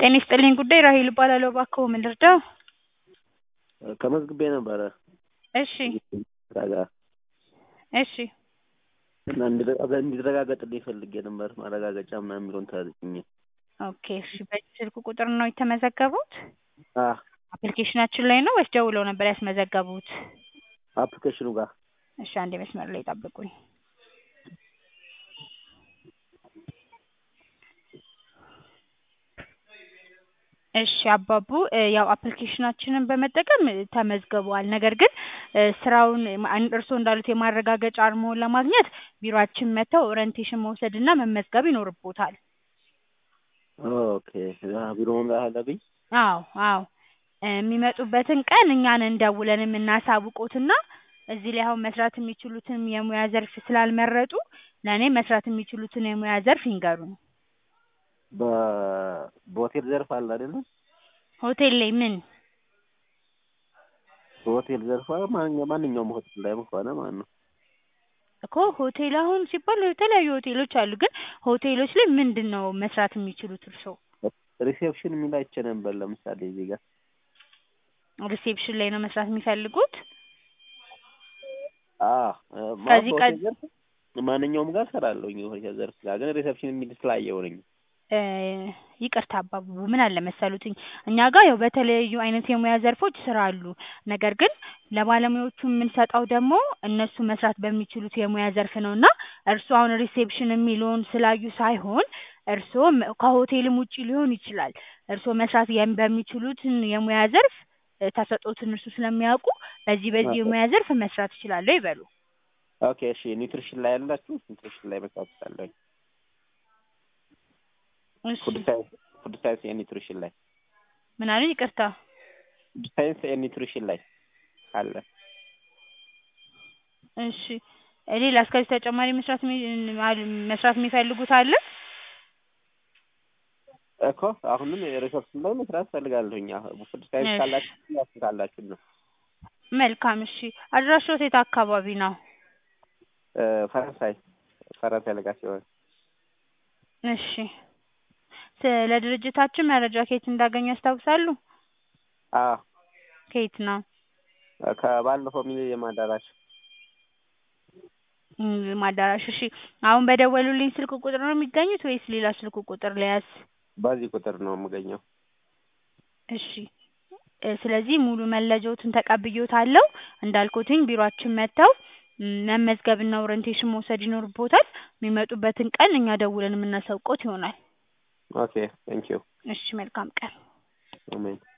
ጤና ይስጥልኝ ጉዳይ ራሔል እባላለሁ። እባክዎ ምን ልርዳው? ተመዝግቤ ነበረ እሺ ስራ ጋር እሺ እና እንዲረጋ- እንዲረጋገጥልኝ ፈልጌ ነበር ማረጋገጫ ምናምን የሚለውን ተረድቼ ኦኬ እሺ በዚህ ስልክ ቁጥር ነው የተመዘገቡት? አ አፕሊኬሽናችን ላይ ነው ወይስ ደውለው ነበር ያስመዘገቡት? አፕሊኬሽኑ ጋር እሺ አንዴ መስመር ላይ ጠብቁኝ። እሺ አባቡ እ ያው አፕሊኬሽናችንን በመጠቀም እ ተመዝግበዋል። ነገር ግን እ ስራውን ማ- እርስዎ እንዳሉት የማረጋገጫ አርማውን ለማግኘት ቢሮአችን መጥተው ኦሪንቴሽን መውሰድ እና መመዝገብ ይኖርብዎታል። ኦኬ አ ቢሮ መምጣት አለብኝ? አዎ አዎ እ የሚመጡበትን ቀን እኛ ነን ደውለን የምናሳውቅዎትና እዚህ ላይ አሁን መስራት የሚችሉትን የሙያ ዘርፍ ስላልመረጡ ለእኔ መስራት የሚችሉትን የሙያ ዘርፍ ይንገሩኝ። በ በሆቴል ዘርፍ አለ አይደለ? ሆቴል ላይ ምን? በሆቴል ዘርፍ ማንኛ- ማንኛውም ሆቴል ላይ ከሆነ ማለት ነው። እኮ ሆቴል አሁን ሲባል የተለያዩ ሆቴሎች አሉ። ግን ሆቴሎች ላይ ምንድን ነው መስራት የሚችሉት እርስዎ? ሪሴፕሽን የሚል አይቼ ነበር ለምሳሌ እዚህ ጋር ሪሴፕሽን ላይ ነው መስራት የሚፈልጉት? አ ማለት ከዚህ በሆቴል ቀድ- ዘርፍ ማንኛውም ጋር እሰራለሁኝ የሆቴል ዘርፍ ጋር ግን ሪሴፕሽን የሚል ስላየሁ ነኝ። እ ይቅርታ አባቡ ምን አለ መሰሉትኝ እኛ ጋር ያው በተለያዩ አይነት የሙያ ዘርፎች ስራ አሉ። ነገር ግን ለባለሙያዎቹ የምንሰጠው ደግሞ እነሱ መስራት በሚችሉት የሙያ ዘርፍ ነው እና እርስዎ አሁን ሪሴፕሽን የሚለውን ስላዩ ሳይሆን እርስዎ ም- ከሆቴልም ውጪ ሊሆን ይችላል። እርስዎ መስራት የም- በሚችሉትን የሙያ ዘርፍ እ ተሰጥኦትን እርሱ ስለሚያውቁ በዚህ በዚህ የሙያ ዘርፍ መስራት እችላለሁ ይበሉ። ኦኬ እሺ ኒውትሪሽን ላይ ያላችሁ ኒውትሪሽን ላይ መስራት እችላለሁኝ። እሺ ፉድ ሳይንስ ፉድ ሳይንስ ኤንድ ኒውትሪሽን ላይ ምን አሉኝ? ይቅርታ ፉድ ሳይንስ ኤንድ ኒውትሪሽን ላይ አለ። እሺ እ ሌላስ ከዚህ ተጨማሪ መስራት የሚ- አል- መስራት የሚፈልጉት አለ? እኮ አሁንም ሪሶርስ ላይ መስራት እፈልጋለሁኝ። አሁን ፉድ ሳይንስ እሺ። ካላችሁ ያስ ካላችሁ ነው መልካም እሺ አድራሻዎት የት አካባቢ ነው? እ ፈረንሳይ ፈረንሳይ ለጋ ሲሆን እሺ ስለ ድርጅታችን መረጃ ከየት እንዳገኙ ያስታውሳሉ? አ ከየት ነው? ከባለፈው ሚሊኒየም አዳራሽ እም አዳራሽ እሺ አሁን በደወሉልኝ ስልክ ቁጥር ነው የሚገኙት ወይስ ሌላ ስልክ ቁጥር ልያዝ? በዚህ ቁጥር ነው የምገኘው። እሺ እ ስለዚህ ሙሉ መረጃዎትን ተቀብዬዎታለሁ። እንዳልኩትኝ ቢሮአችን መጥተው እም መመዝገብና ኦሪንቴሽን መውሰድ ይኖርብዎታል። የሚመጡበትን ቀን እኛ ደውለን የምናሳውቅዎት ይሆናል። ኦኬ ቴንኪው እሺ መልካም ቀን። አሜን